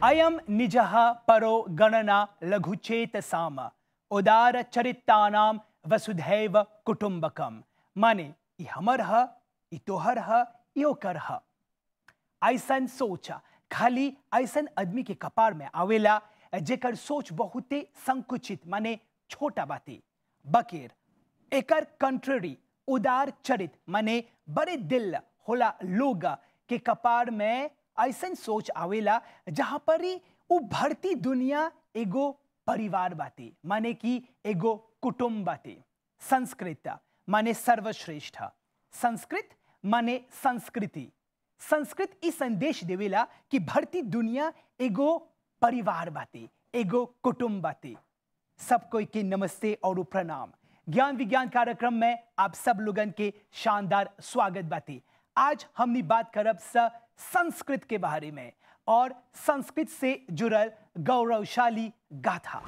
अयम निजः परो गणना लघुचेतसाम उदार चरितानाम वसुधैव कुटुंबकम माने ई हमर ह ई तोहर ह ई ओकर ह ऐसन सोच खाली ऐसन आदमी के कपार में आवेला जेकर सोच बहुते संकुचित माने छोटा बाते बकेर एकर कंट्ररी उदार चरित माने बड़े दिल होला लोग के कपार में ऐसन सोच आवेला जहां पर ही उ भरती दुनिया एगो परिवार बाते माने कि एगो कुटुंब बाते संस्कृत माने सर्वश्रेष्ठ संस्कृत माने संस्कृति संस्कृत ई संदेश देवेला कि भरती दुनिया एगो परिवार बाते एगो कुटुंब बाते सब कोई के नमस्ते और प्रणाम ज्ञान विज्ञान कार्यक्रम में आप सब लोगन के शानदार स्वागत बाते आज हमनी बात करब स संस्कृत के बारे में और संस्कृत से जुड़ल गौरवशाली गाथा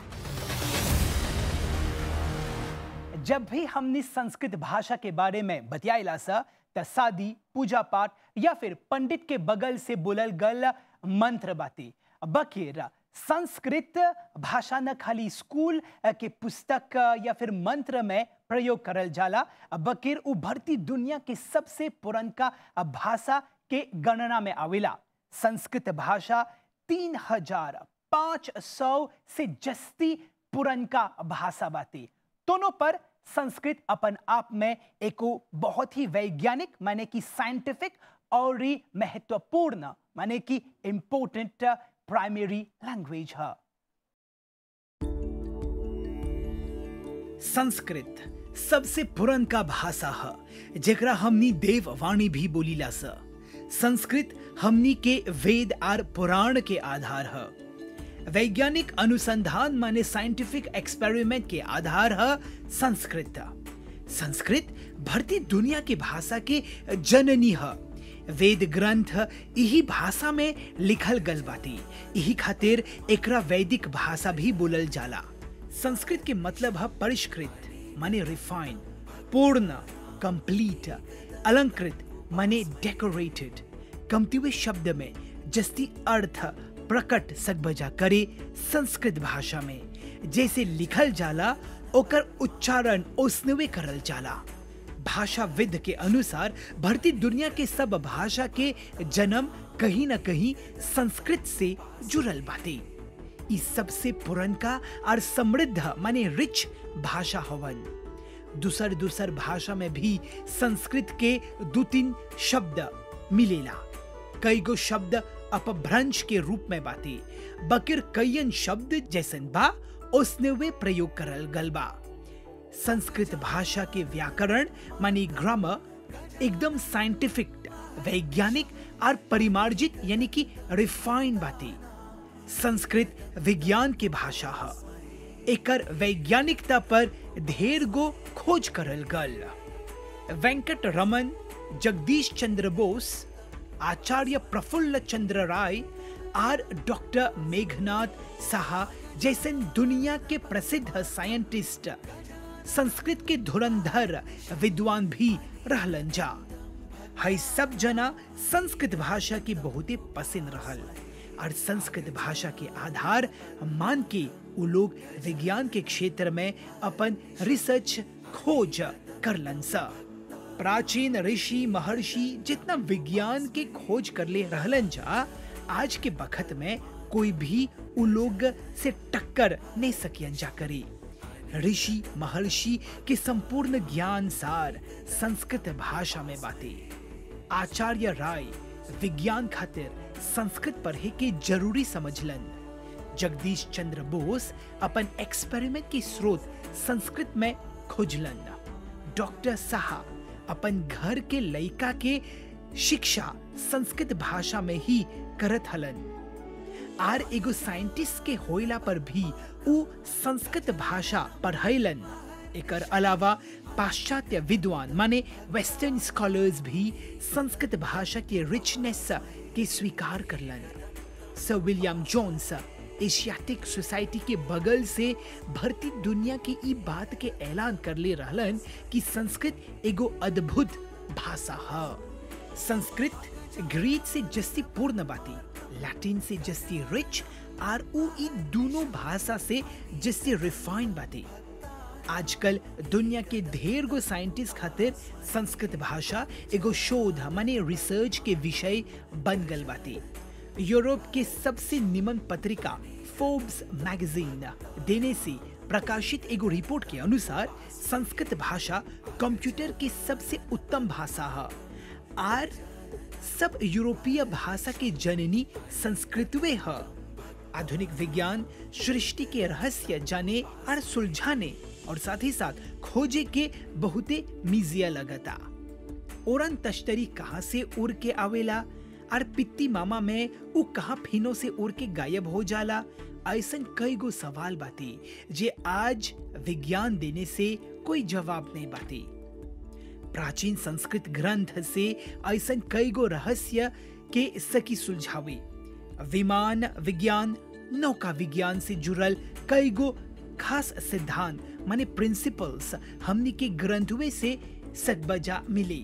जब भी हमने संस्कृत भाषा के बारे में बतियाला सा त शादी पूजा पाठ या फिर पंडित के बगल से बोलल गल मंत्र बाती बकेर संस्कृत भाषा न खाली स्कूल के पुस्तक या फिर मंत्र में प्रयोग करल जाला बकेर उभरती दुनिया के सबसे पुरनका भाषा के गणना में आवेला संस्कृत भाषा तीन हजार पाँच सौ से जस्ती पुरनका भाषा बाती दोनों पर संस्कृत अपन आप में एक बहुत ही वैज्ञानिक माने कि साइंटिफिक और ही महत्वपूर्ण माने कि इम्पोर्टेंट प्राइमरी लैंग्वेज है संस्कृत सबसे पुरन का भाषा है जेकरा हमनी देववाणी भी बोलीला स संस्कृत हमनी के वेद और पुराण के आधार है वैज्ञानिक अनुसंधान माने साइंटिफिक एक्सपेरिमेंट के आधार है संस्कृत संस्कृत भरती दुनिया की भाषा के जननी है वेद ग्रंथ यही भाषा में लिखल गल बाती यही खातिर एकरा वैदिक भाषा भी बोलल जाला संस्कृत के मतलब है परिष्कृत माने रिफाइन पूर्ण कंप्लीट अलंकृत माने डेकोरेटेड कमती हुए शब्द में जस्ती अर्थ प्रकट सकबजा करे संस्कृत भाषा में जैसे लिखल जाला ओकर उच्चारण ओसनवे करल जाला भाषाविद के अनुसार भरती दुनिया के सब भाषा के जन्म कहीं न कहीं संस्कृत से जुड़ल बाते ई सबसे पुरनका और समृद्ध माने रिच भाषा हवन दूसर दूसर भाषा में भी संस्कृत के दो तीन शब्द मिलेला कई गो शब्द अपभ्रंश के रूप में बाते बकिर कईयन शब्द जैसन बा उसने वे प्रयोग करल गल बा संस्कृत भाषा के व्याकरण मानी ग्रामर एकदम साइंटिफिक वैज्ञानिक और परिमार्जित यानी कि रिफाइन बाते संस्कृत विज्ञान के भाषा है एकर वैज्ञानिकता पर ढेर गो खोज करल गल वेंकट रमन जगदीश चंद्र बोस आचार्य प्रफुल्ल चंद्र राय और डॉक्टर मेघनाथ साहा जैसन दुनिया के प्रसिद्ध साइंटिस्ट संस्कृत के धुरंधर विद्वान भी रहलन जा हई सब जना संस्कृत भाषा की बहुत ही पसंद रहल और संस्कृत भाषा के आधार मान के वो लोग विज्ञान के क्षेत्र में अपन रिसर्च खोज करलन सा प्राचीन ऋषि महर्षि जितना विज्ञान के खोज कर ले रहलन जा आज के बखत में कोई भी उ लोग से टक्कर नहीं सकियन जा करी ऋषि महर्षि के संपूर्ण ज्ञान सार संस्कृत भाषा में बाते आचार्य राय विज्ञान खातिर संस्कृत पढ़े के जरूरी समझलन जगदीश चंद्र बोस अपन एक्सपेरिमेंट की स्रोत संस्कृत में खोजलन डॉक्टर साहा अपन घर के लड़का के शिक्षा संस्कृत भाषा में ही करत हलन आर एगो साइंटिस्ट के होइला पर भी उ संस्कृत भाषा पढ़ैलन एकर अलावा पाश्चात्य विद्वान माने वेस्टर्न स्कॉलर्स भी संस्कृत भाषा के रिचनेस के स्वीकार करलन sir William Jones Asiatic Society के बगल से भरती दुनिया की ई बात के ऐलान कर ले रहलन कि संस्कृत एगो अद्भुत भाषा है संस्कृत ग्रीक से जस्ती पूर्ण बाती लैटिन से जस्ती रिच और उ ई दोनों भाषा से जस्ती रिफाइन बाटे आजकल दुनिया के ढेर गो साइंटिस्ट खातिर संस्कृत भाषा एगो शोध माने रिसर्च के विषय बन गल बाटे यूरोप के सबसे निमन पत्रिका फोर्ब्स मैगजीन देने से प्रकाशित एगो रिपोर्ट के अनुसार संस्कृत भाषा कंप्यूटर की सबसे उत्तम भाषा है और सब यूरोपीय भाषा के जननी संस्कृतवे है आधुनिक विज्ञान सृष्टि के रहस्य जाने और सुलझाने और साथ ही साथ खोजे के बहुते मिजिया लगता ओरन तश्तरी कहाँ से उड़ के आवेला और पित्ती मामा में उ कहाँ फिनो से उड़ के गायब हो जाला ऐसन कई गो सवाल बाती जे आज विज्ञान देने से कोई जवाब नहीं बाती प्राचीन संस्कृत ग्रंथ से ऐसन कई गो रहस्य के सकी सुलझावे विमान विज्ञान नौका विज्ञान से जुड़ल कई गो खास सिद्धांत माने प्रिंसिपल्स हमनी के ग्रंथवे से सकबजा मिले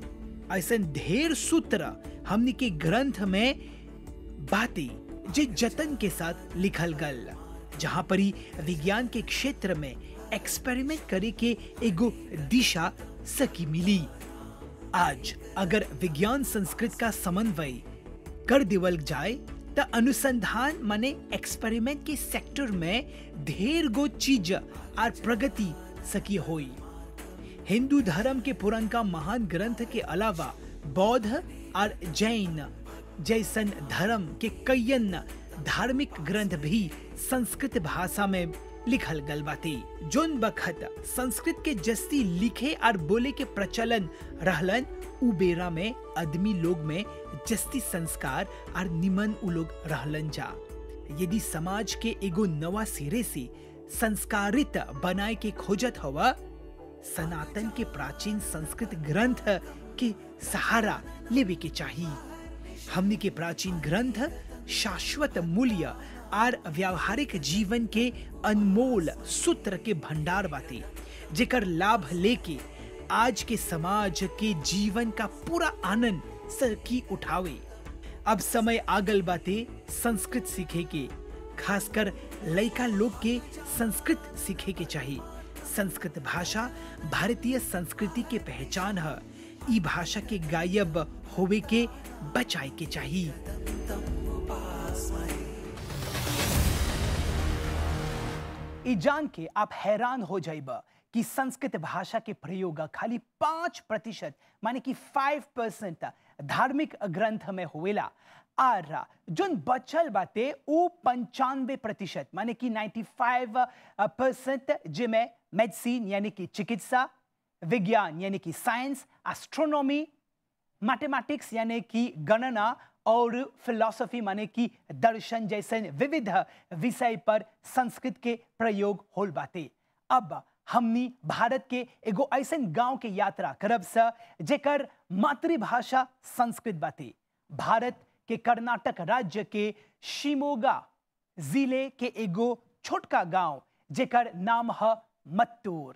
ऐसन ढेर सूत्र हमनी के ग्रंथ में बातें जे जतन के साथ लिखल गल जहां पर ही विज्ञान के क्षेत्र में एक्सपेरिमेंट करे के एगो दिशा सकी मिली आज अगर विज्ञान संस्कृत का समन्वय कर देवल जाए त अनुसंधान माने एक्सपेरिमेंट के सेक्टर में ढेर गो चीज और प्रगति सकी होई हिंदू धर्म के पुरनका महान ग्रंथ के अलावा बौद्ध और जैन जैसन धर्म के कईयन धार्मिक ग्रंथ भी संस्कृत भाषा में लिखल गल बाती जोन बखत संस्कृत के जस्ती लिखे और बोले के प्रचलन रहलन उ बेरा में आदमी लोग में जस्ती संस्कार और निमन उ लोग रहलन जा यदि समाज के एगो नवा सिरे से संस्कारित बनाए के खोजत हवा सनातन के प्राचीन संस्कृत ग्रंथ के सहारा लेवे के चाहिए हमनी के प्राचीन ग्रंथ शाश्वत मूल्य और व्यावहारिक जीवन के अनमोल सूत्र के भंडार बाते जेकर लाभ लेके आज के समाज के जीवन का पूरा आनंद सकी उठावे अब समय आगल बाते संस्कृत सीखे के खासकर लड़का लोग के संस्कृत सीखे के चाहिए संस्कृत भाषा भारतीय संस्कृति के पहचान है ई भाषा के गायब होवे के बचाए के चाहिए ई जान के आप हैरान हो जाइबा कि संस्कृत भाषा के प्रयोग खाली पांच प्रतिशत माने कि फाइव परसेंट धार्मिक ग्रंथ में होवेला और जोन बचल बाते वो पंचानवे प्रतिशत माने कि 95 परसेंट जिसमें मेडिसिन यानी कि चिकित्सा विज्ञान यानी कि साइंस एस्ट्रोनॉमी मैथमेटिक्स यानी कि गणना और फिलॉसफी माने कि दर्शन जैसे विविध विषय पर संस्कृत के प्रयोग होल बाते अब हमनी भारत के एगो ऐसन गांव के यात्रा करब स जेकर मातृभाषा संस्कृत बाते भारत के कर्नाटक राज्य के शिमोगा जिले के एगो छोटका गांव जेकर नाम है मत्तूर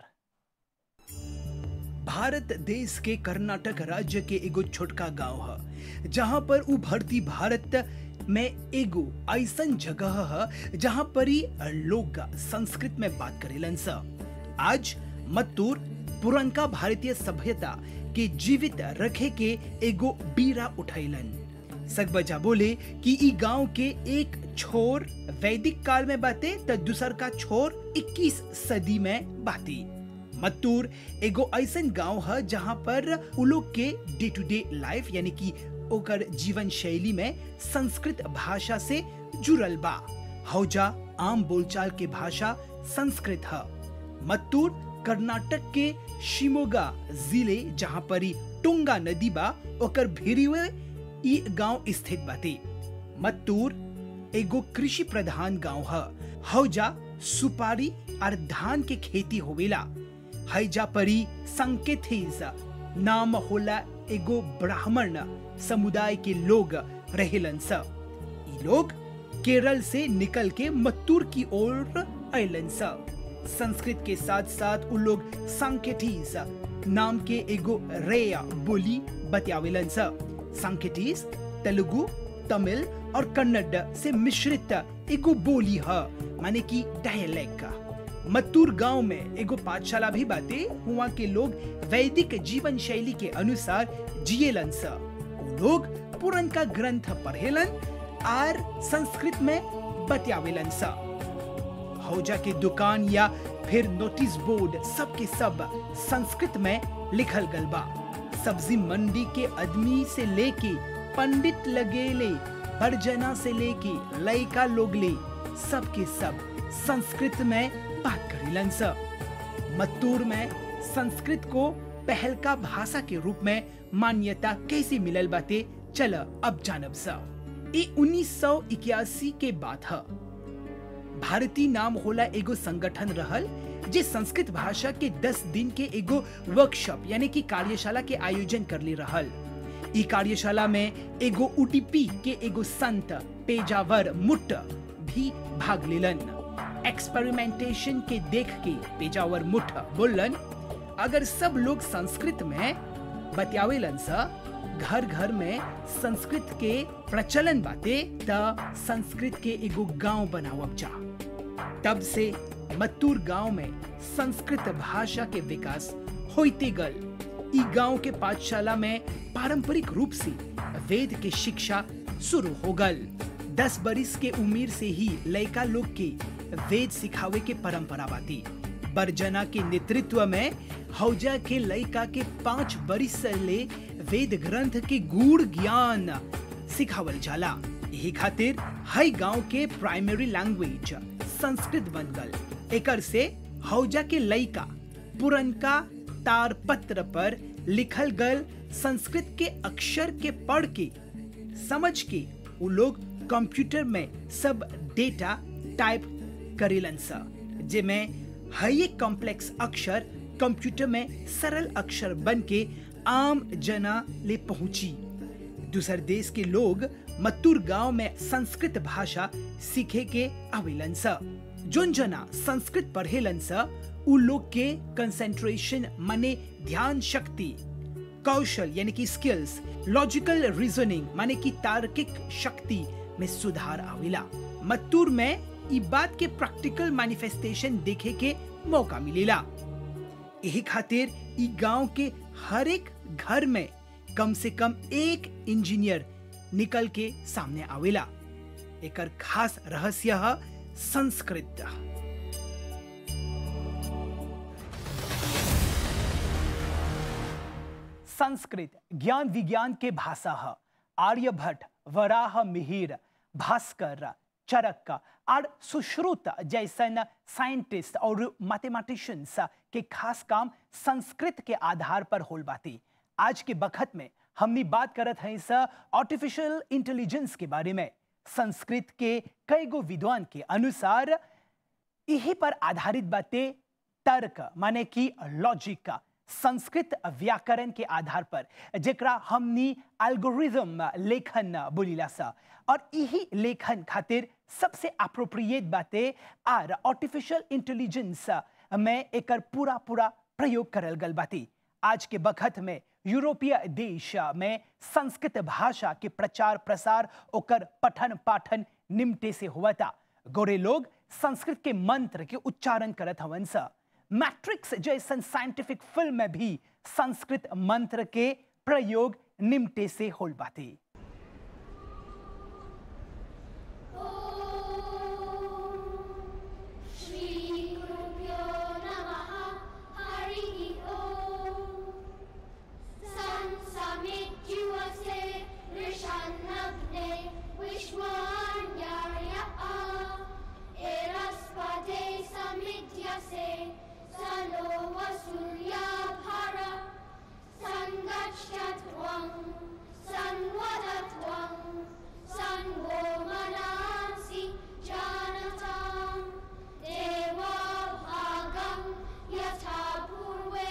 भारत देश के कर्नाटक राज्य के एगो छोटका गांव है जहां पर उ भरती भारत में एगो ऐसन जगह है जहां पर ही लोग संस्कृत में बात करेलन स आज मत्तूर पुरनका भारतीय सभ्यता के जीवित रखे के एगो बीरा उठैलन सकबजा बोले कि ई गांव के एक छोर वैदिक काल में बाते तो दूसर का छोर 21 सदी में बाती मत्तूर एगो ऐसन गांव है जहां पर उ लोग के डे टू डे लाइफ यानी कि ओकर जीवन शैली में संस्कृत भाषा से जुड़ल बा हौजा आम बोलचाल के भाषा संस्कृत है मत्तूर कर्नाटक के शिमोगा जिले जहां पर ही टुंगा नदी बा ओकर भिरिवे ई गांव स्थित बाटे मत्तूर एगो कृषि प्रधान गांव है हौजा सुपारी और धान के खेती होवेला हैजा परी संकेथिस नाम होला एगो ब्राह्मण समुदाय के लोग रहेलन स ई लोग केरल से निकल के मत्तूर की ओर अलन स संस्कृत के साथ साथ उ लोग संकेटिस नाम के एगो रेया बोली बतियावेलन स संकेटिस तेलुगु तमिल और कन्नड़ से मिश्रित एगो बोली है माने की डायलेक्ट का मत्तूर गांव में एगो पाठशाला भी बाटे हुआ के लोग वैदिक जीवन शैली के अनुसार जिएलन स उ लोग पुरनका ग्रंथ पढ़ेलन आर संस्कृत में बतियावेलन सा हौजा के दुकान या फिर नोटिस बोर्ड सब के सब संस्कृत में लिखल गल बा सब्जी मंडी के आदमी से लेके पंडित लगेले बरजना से लेके लइका लोग ले सब के सब संस्कृत में बात करेलन सा मत्तूर में संस्कृत को पहल का भाषा के रूप में मान्यता कैसे मिलल बाते चल अब जानब सा ये 1981 के बात है भारती नाम होला एगो संगठन रहल जे संस्कृत भाषा के 10 दिन के एगो वर्कशॉप यानी कि कार्यशाला के आयोजन करले रहल ई कार्यशाला में एगो उडीपी के एगो संत पेजावर मुट्ट भी भाग लेलन एक्सपेरिमेंटेशन के देख के पेजावर मुठ बोलन अगर सब लोग संस्कृत में बतियावेलन सा घर घर में संस्कृत के प्रचलन बाते त संस्कृत के एगो गांव बनावब जा तब से मत्तूर गांव में संस्कृत भाषा के विकास होते गल ई गांव के पाठशाला में पारंपरिक रूप से वेद के शिक्षा शुरू हो गल दस बरिस के उम्र से ही लड़का लोग के वेद सिखावे के परंपरा बाती बरजना के नेतृत्व में हौजा के लड़का के पांच बरिस से ले वेद ग्रंथ के गूढ़ ज्ञान सिखावल जाला यही खातिर हई गांव के प्राइमरी लैंग्वेज संस्कृत बन गल एकर से हौजा के लइका पुरनका तारपत्र पर लिखल गल संस्कृत के अक्षर के पढ़ के समझ के वो लोग कंप्यूटर में सब डेटा टाइप करेलन सा जेमे हई कॉम्प्लेक्स अक्षर कंप्यूटर में सरल अक्षर बन के आम जना ले पहुंची दूसर देश के लोग मत्तूर गांव में संस्कृत भाषा सीखे के आवेलन सा जोन जना संस्कृत पढ़ेलन सा उ लोग के कंसेंट्रेशन माने ध्यान शक्ति कौशल यानी कि स्किल्स लॉजिकल रीजनिंग माने कि तार्किक शक्ति में सुधार आवेला मत्तूर में ई बात के प्रैक्टिकल मैनिफेस्टेशन देखे के मौका मिलेला यही खातिर ई गांव के हर एक घर में कम से कम एक इंजीनियर निकल के सामने आवेला एकर खास रहस्य है संस्कृत संस्कृत ज्ञान विज्ञान के भाषा है आर्यभट्ट वराह मिहिर भास्कर चरक और सुश्रुत जैसन साइंटिस्ट और मैथमेटिशियंस के खास काम संस्कृत के आधार पर होल बाती आज के बखत में हमनी बात करत हैं स आर्टिफिशियल इंटेलिजेंस के बारे में संस्कृत के कई गो विद्वान के अनुसार यही पर आधारित बातें तर्क माने कि लॉजिक संस्कृत व्याकरण के आधार पर जेकरा हमनी एल्गोरिज्म लेखन बोलीला सा और यही लेखन खातिर सबसे अप्रोप्रिएट बातें आर आर्टिफिशियल इंटेलिजेंस में एकर पूरा पूरा प्रयोग करल गल बाती आज के बखत में यूरोपीय देश में संस्कृत भाषा के प्रचार प्रसार ओकर पठन पाठन निमटे से हुआ था गोरे लोग संस्कृत के मंत्र के उच्चारण करत हवन सा मैट्रिक्स जैसन साइंटिफिक फिल्म में भी संस्कृत मंत्र के प्रयोग निमटे से होल बाती श्रीगुरुभ्यो नमः हरिः ओम् संसमिज्युवसे ऋषन्नग्ने विश्वान्याय एरस्पदे समिध्यसे स नो वसूर्याभर सङ्गच्छध्वं सन्वदध्वं सन्वो मनांसि जानताम् देवा भागं यथा पूर्वे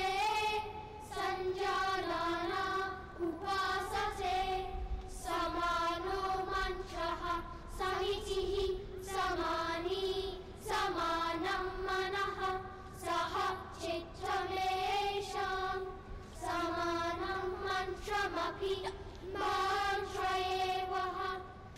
सञ्जानाना उपासते समानो मन्त्रः सहितिः समानी समानं मनः सह चित्तमेषां समानं मन्त्रमपि मन्त्र एव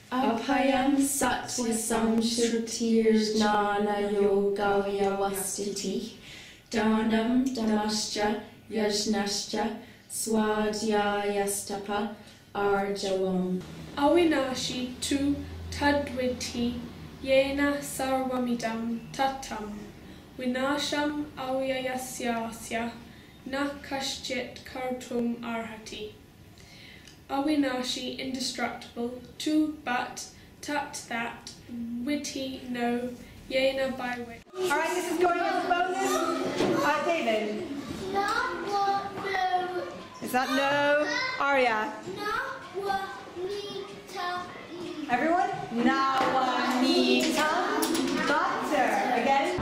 Abhayam Satyasam Shrutirjnana Yogavya Vastiti Danam Damascha Yajnascha Swadhyayastapa Arjavam Awinashi tu tadviti yena sarvamidam tatam vinasham avyayasya na kashchit kartum arhati. Awinashi indestructible, tu but tat that, witty no, yena by which. All right, this is going as a bonus. Uh, David, Not what no, is that no? Arya, not what need to eat. everyone? Nawanita butter. Again.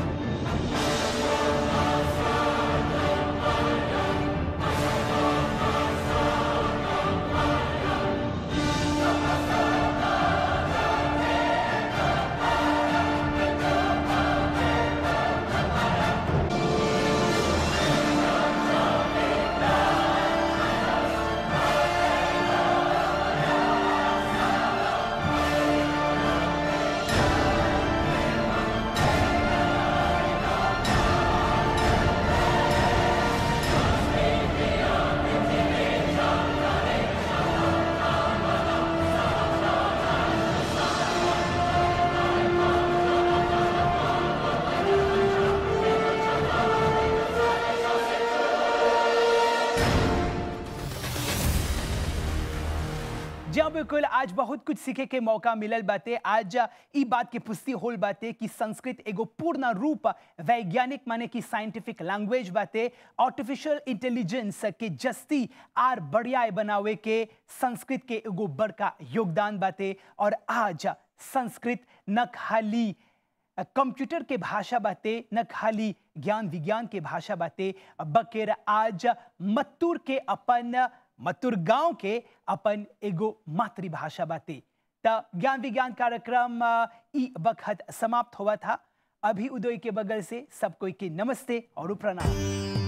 जी हाँ बिल्कुल आज बहुत कुछ सीखे के मौका मिलल बाटे आज ई बात के पुष्टि होल बाटे कि संस्कृत एगो पूर्ण रूप वैज्ञानिक माने कि साइंटिफिक लैंग्वेज बाटे आर्टिफिशियल इंटेलिजेंस के जस्ती आर बढ़िया बनावे के संस्कृत के एगो बड़का योगदान बाटे और आज संस्कृत न खाली कंप्यूटर के भाषा बाते न खाली ज्ञान विज्ञान के भाषा बाते बकेर आज मत्तूर के अपन मत्तूर गांव के अपन एगो मातृभाषा बाते त ज्ञान विज्ञान कार्यक्रम अ, ई वक्त समाप्त हुआ था अभी उदय के बगल से सब कोई के नमस्ते और प्रणाम